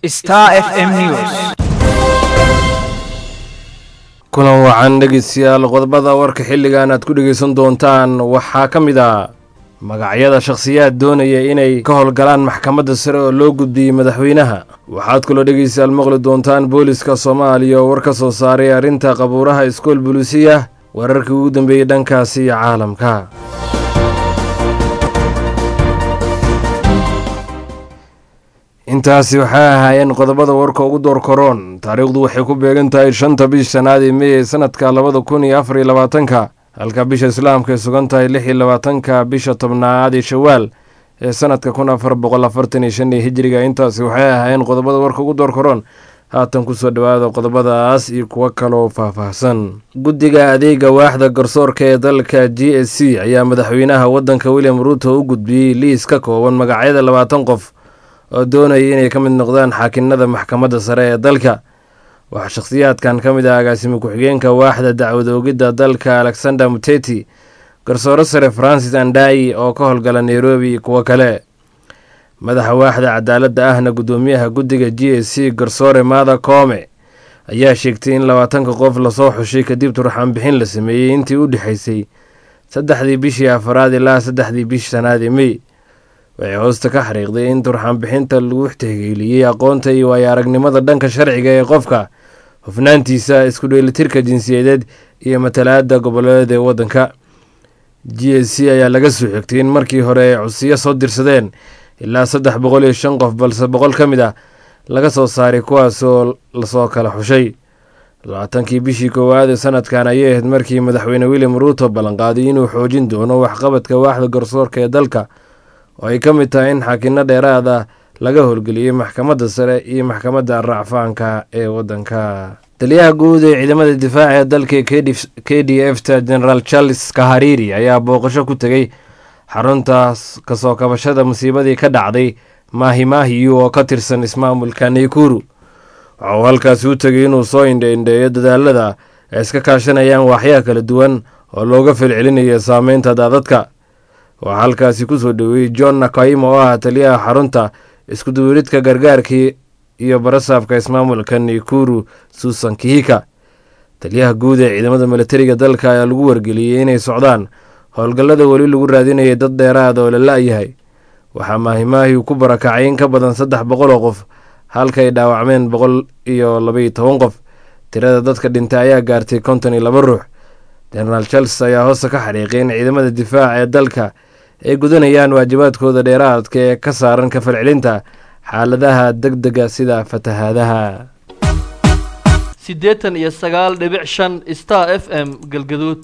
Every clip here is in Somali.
Star FM News. kulan wacan dhegeystayaal qodobada warka xilligan aad ku dhegeysan doontaan waxaa ka mid ah magacyada shakhsiyaad doonaya inay ka howlgalaan maxkamadda sare oo loo gudbiyey madaxweynaha waxaad kaloo dhegeystayaal maqli doontaan booliska soomaaliya oo war ka soo saaray arrinta qabuuraha iskool buluusiya wararkii ugu dambeeyey dhankaasi iyo caalamka intaasi waxay ahaayeen qodobada warka ugu door koroon taariikhdu waxay ku beegan tahay shanta bish shanaad ee mey ee sanadka labada kun iyo afar iyo labaatanka halka bisha islaamka ay sugan tahay lix iyo labaatanka bisha tobnaad ee shawaal ee sanadka kun afar boqol afartan iyo shan iyo hijiriga intaasi waxay ahaayeen qodobada warka ugu door koroon haatan kusoo dhowaada qodobadaas iyo kuwo kaloo faahfaahsan guddiga adeega waaxda garsoorka ee dalka g s c ayaa madaxweynaha waddanka william ruuto u gudbiyey liis ka kooban magacyada labaatan qof oo doonaya inay ka mid noqdaan xaakinada maxkamadda sare ee dalka waxaa shakhsiyaadkan ka mid ah agaasimo ku-xigeenka waaxda dacwad oogidda dalka alexander muteti garsooro sare francis andai oo ka howlgala nairobi iyo kuwo kale madaxa waaxda cadaaladda ahna guddoomiyaha guddiga g s c garsoore maada koome ayaa sheegtay in labaatanka qof lasoo xushay kadib turxaan bixin la sameeyey intii u dhexaysay saddexdii bishii afaraad ilaa saddexdii bishi shanaad ee mey waxay hoosta ka xariiqday in turxaan bixinta lagu tixgeeliyey aqoonta iyo waayo aragnimada dhanka sharciga ee qofka hufnaantiisa isku dheelitirka jinsiyadeed iyo matalaada goboleed ee waddanka g s c ayaa laga soo xigtay in markii hore ay codsiyo soo dirsadeen ilaa saddex boqol iyo shan qof balse boqol ka mid ah laga soo saaray kuwaasoo lasoo kala xushay labaatankii bishii koowaad ee sanadkan ayay ahayd markii madaxweyne william ruuto ballanqaaday inuu xoojin doono waxqabadka waaxda garsoorka ee dalka oo ay ka mid tahay in xaakino dheeraad ah laga howlgeliyey maxkamadda sare iyo maxkamadda racfaanka ee waddanka taliyaha guud ee ciidamada difaaca ee dalka k d f ta generaal charles kahariri ayaa booqasho ku tegey xaruntaas kasoo kabashada musiibadii ka dhacday maahimahiyu oo ka tirsan ismaamulka naykuru waxa uu halkaasi u tegay inuu soo indheindheeyo dadaalada ay iska kaashanayaan waaxyaha kala duwan oo looga falcelinayo saameynta daadadka waxaa halkaasi kusoo dhoweeyey john nakaimo oo ah taliyaha xarunta iskuduwiridka gargaarkii iyo barasaabka ismaamulka naykuru suusan kihika taliyaha guud ee ciidamada militariga dalka ayaa lagu wargeliyey inay socdaan howlgallada weli lagu raadinayay dad dheeraada oo la la-yahay waxaa maahimaahi ku barakacay in ka badan saddex boqol oo qof halkaay dhaawacmeen boqol iyo labaiyo toban qof tirada dadka dhintay ayaa gaartay konton iyo laba ruux genaraal charles ayaa hoosta ka xariiqay in ciidamada difaaca ee dalka ay gudanayaan waajibaadkooda dheeraadka ee ka saaran ka falcelinta xaaladaha deg dega sida fatahaadaha siddeetan iyo sagaal dhibic shan star f m galgaduud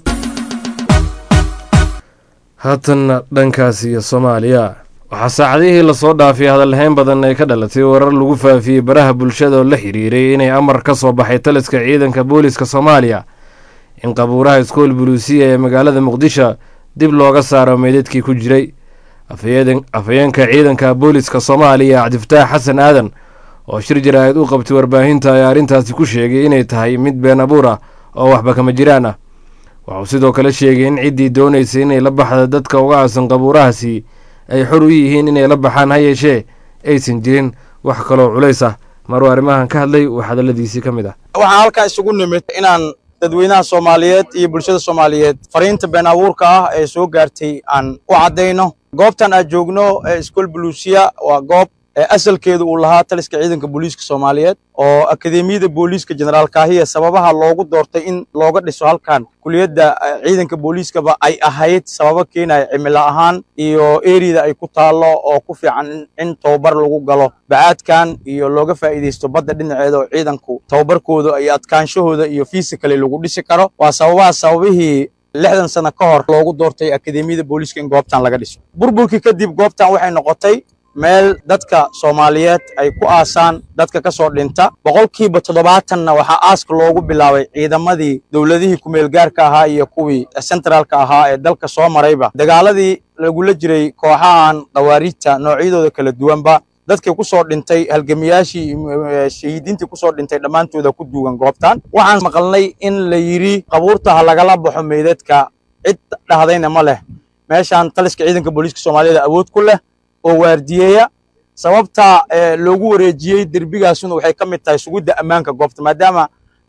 haatanna dhankaas iyo soomaaliya waxaa saacadihii lasoo dhaafay hadalhayn badan ay ka dhalatay warar lagu faafiyey baraha bulshada oo la xiriiray inay amar ka soo baxay taliska ciidanka booliska soomaaliya in qabuuraha iskool buluusiya ee magaalada muqdisho dib looga saaro meydadkii ku jiray afhayeenka ciidanka booliska soomaaliya cabdifataax xasan aadan oo shir jaraa'id u qabtay warbaahinta ayaa arrintaasi ku sheegay inay tahay mid been abuur ah oo waxba kama jiraan ah waxuu sidoo kale sheegay in ciddii doonaysay inay la baxda dadka uga aasan qabuurahaasi ay xor u yihiin inay la baxaan ha yeeshee aysan jirin wax kaloo culays ah maruu arrimahan ka hadlay uu hadalladiisii ka mid ah waxaan halkaa isugu nimid inaan dadweynaha soomaaliyeed iyo bulshada soomaaliyeed fariinta been abuurka ah ee soo gaartay aan u caddayno goobtan aad joogno ee iskool buluusiya waa goob asalkeedu uu lahaa taliska ciidanka booliiska soomaaliyeed oo akademiyada booliiska jenaraal kaahiya sababaha loogu doortay in looga dhiso halkan kuliyadda ciidanka booliiskaba ay ahayd sababo keenaya cimilo ahaan iyo eriyada ay ku taallo oo ku fiican in tababar lagu galo bacaadkan iyo looga faa'iidaysto badda dhinaceeda oo ciidanku tababarkooda iyo adkaanshahooda iyo fiisikale lagu dhisi karo waa sababaha sababihii lixdan sano ka hor loogu doortay akademiyada booliiska in goobtan laga dhiso burburkii kadib goobtan waxay noqotay meel dadka soomaaliyeed ay ku aasaan dadka ka soo dhinta boqolkiiba toddobaatanna waxaa aaska loogu bilaabay ciidamadii dowladihii kumeelgaarka ahaa iyo kuwii centraalka ahaa ee dalka soo marayba dagaaladii lagula jiray kooxahan khawaariijta noocyadooda kala duwanba dadkii ku soo dhintay halgamiyaashii shahiidiintii ku soo dhintay dhammaantooda ku duugan goobtan waxaan maqalnay in la yidhi qabuurta ha lagala baxo meydadka cid dhahdayna ma leh meeshaan taliska ciidanka booliiska soomaaliyada awood ku leh oo waardiyeeya sababta loogu wareejiyey derbigaasuna waxay ka mid tahay sugidda ammaanka goobta maadaama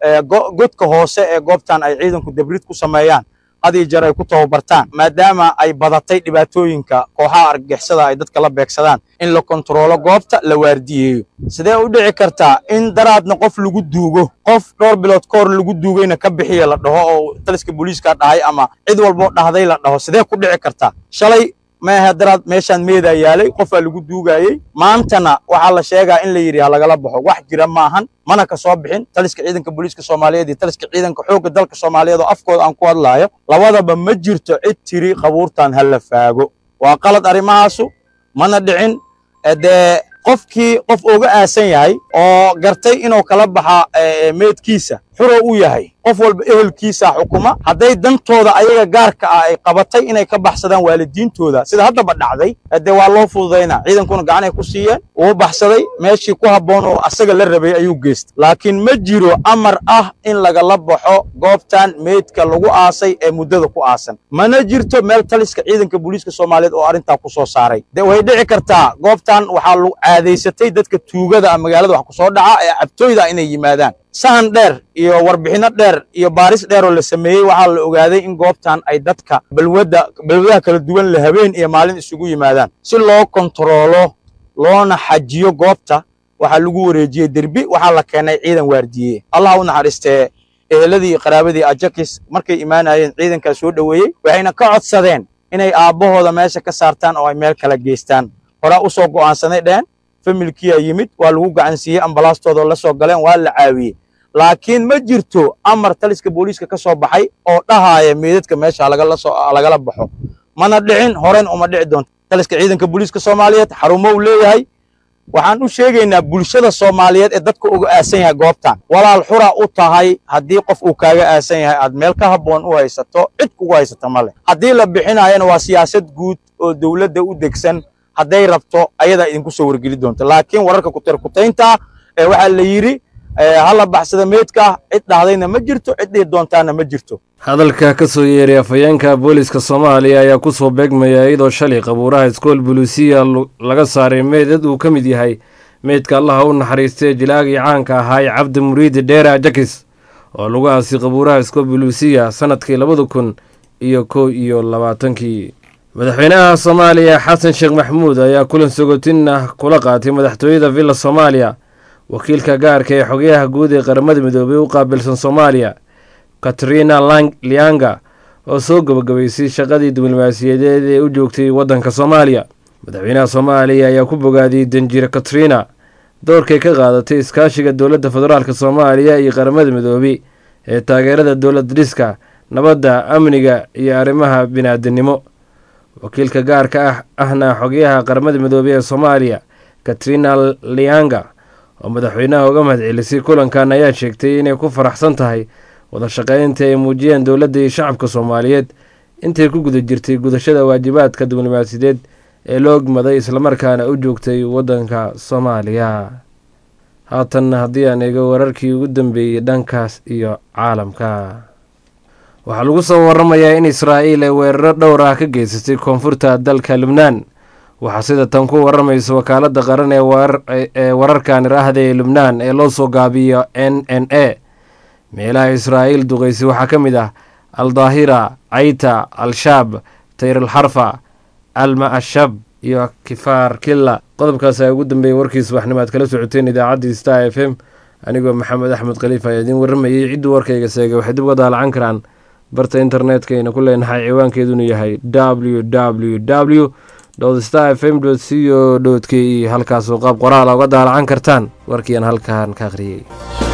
godka hoose ee goobtan ay ciidanku debrid ku sameeyaan had iyo jeer ay ku tababartaan maadaama ay badatay dhibaatooyinka kooxaha argagixisada ay dadka la beegsadaan in la kontaroolo goobta la waardiyeeyo sidee u dhici kartaa in daraadna qof lagu duugo qof dhowr bilood ka hor lagu duugayna ka bixiya la dhaho oo taliska booliiska dhahay ama cid walboo dhahday la dhaho sidee ku dhici kartaa shalay maaha daraad meeshaan meedaa yaalay qofaa lagu duugayey maantana waxaa la sheegaa in la yidhi ha lagala baxo wax jira maahan mana ka soo bixin taliska ciidanka booliiska soomaaliyeed iyo taliska ciidanka xoogga dalka soomaaliyeed oo afkooda aan ku hadlaayo labadaba ma jirto cid tiri qabuurtan ha la faago waa qalad arrimahaasu mana dhicin dee qofkii qof uga aasan yahay oo gartay inuu kala baxa meedkiisa xuro u yahay qof walba ehelkiisa xukuma hadday dantooda ayaga gaarka ah ay qabatay inay ka baxsadaan waalidiintooda sida haddaba dhacday dee waa loo fududaynaa ciidankuna gacanay ku siiyeen wuu baxsaday meeshii ku habboon oo asaga la rabay ayuu geystay laakiin ma jiro amar ah in lagala baxo goobtan meydka lagu aasay ee muddada ku aasan mana jirto meel taliska ciidanka booliiska soomaaliyeed oo arrintaa ku soo saaray de way dhici kartaa goobtan waxaa lagu caadaysatay dadka tuugada ah magaalada wax ku soo dhaca ee cabtooyda inay yimaadaan sahan dheer iyo warbixinno dheer iyo baaris dheer oo la sameeyey waxaa la ogaaday in goobtan ay dadka balwadda balwadaha kala duwan la habeen iyo maalin isugu yimaadaan si loo kontaroolo loona xajiyo goobta waxaa lagu wareejiyey derbi waxaa la keenay ciidan waardiye allah u naxariistee eheladii iyo qaraabadii ajakis markay imaanayeen ciidankaa soo dhoweeyey waxayna ka codsadeen inay aabbahooda meesha ka saartaan oo ay meel kala geystaan horaa u soo go'aansanay dhehen familkiyaa yimid waa lagu gacansiiyey ambalaastooda la soo galeen waa la caawiyey laakiin ma jirto amar taliska booliiska ka soo baxay oo dhahaaya meedadka meesha lagala baxo mana dhicin horen uma dhici doonto taliska ciidanka booliiska soomaaliyeed xarumo uu leeyahay waxaan u sheegaynaa bulshada soomaaliyeed ee dadka uga aasan yahay goobtan walaal xura u tahay haddii qof uu kaaga aasan yahay aad meel ka habboon u haysato cid kugu haysata ma leh haddii la bixinayana waa siyaasad guud oo dowladda u degsan hadday rabto ayadaa idinku soo wargeli doonta laakiin wararka kutirkutaynta ee waxaa la yidhi hala baxsada meydka cid dhahdayna ma jirto cid dhihi doontaana ma jirto hadalka ka soo yeeray afhayeenka booliiska soomaaliya ayaa ku soo beegmaya iyadoo shalay qabuuraha iskool buluusiya laga saaray meydad uu ka mid yahay meydka allaha u naxariistay jilaagii caanka ahaay cabdi muriidi dheera jakis oo lagu aasay qabuuraha iskool buluusiya sannadkii labada kun iyo kow iyo labaatankii madaxweynaha soomaaliya xasan sheekh maxmuud ayaa kulan sogotin ah kula qaatay madaxtooyada villa soomaaliya wakiilka gaarka ee xogayaha guud ee qaramada midoobay u qaabilsan soomaaliya katrina lianga oo soo gabagabaysay shaqadii diblomaasiyadeed ee u joogtay waddanka soomaaliya madaxweynaha soomaaliya ayaa ku bogaadiyey danjire katrina doorkay ka qaadatay iskaashiga dowladda federaalk soomaaliya iyo qaramada midoobey ee taageerada dowlad dhiska nabadda amniga iyo arrimaha bini'aadanimo wakiilka gaarka ah ahna xogayaha qaramada midoobey ee soomaaliya katrina lianga oo madaxweynaha uga mahadcelisay kulankan ayaa sheegtay inay ku faraxsan tahay wada shaqaynta ay muujiyeen dowladda iyo shacabka soomaaliyeed intay ku guda jirtay gudashada waajibaadka diblomaasiyadeed ee loo ogmaday islamarkaana u joogtay waddanka soomaaliya haatanna haddii aan eego wararkii ugu dambeeyey dhankaas iyo caalamka waxaa lagu soo waramayaa in israa'iil ay weeraro dhowr ah ka geysatay koonfurta dalka lubnaan waxaa sida tan ku waramaysa wakaaladda qaran ee wararkan iraahda ee lubnaan ee loo soo gaabiyo n n a meelaha israa'iil duqaysay waxaa ka mid ah al daahira cayta al-shaab tayr alxarfa alma ashab iyo kifaar killa qodobkaas ayaa ugu dambeeyay warkii subaxnimo aad kala socoteen idaacaddii star f m anigoo maxamed axmed khaliif ayaa idiin warramayay cidduu warkayga seegay waxay dib uga daalacan karaan barta internetka ayna ku leenahay ciwaankeedunu yahay w w w star f m co k e halkaasoo qaab qoraala uga daalacan kartaan warkiiaan halkan ka akhriyey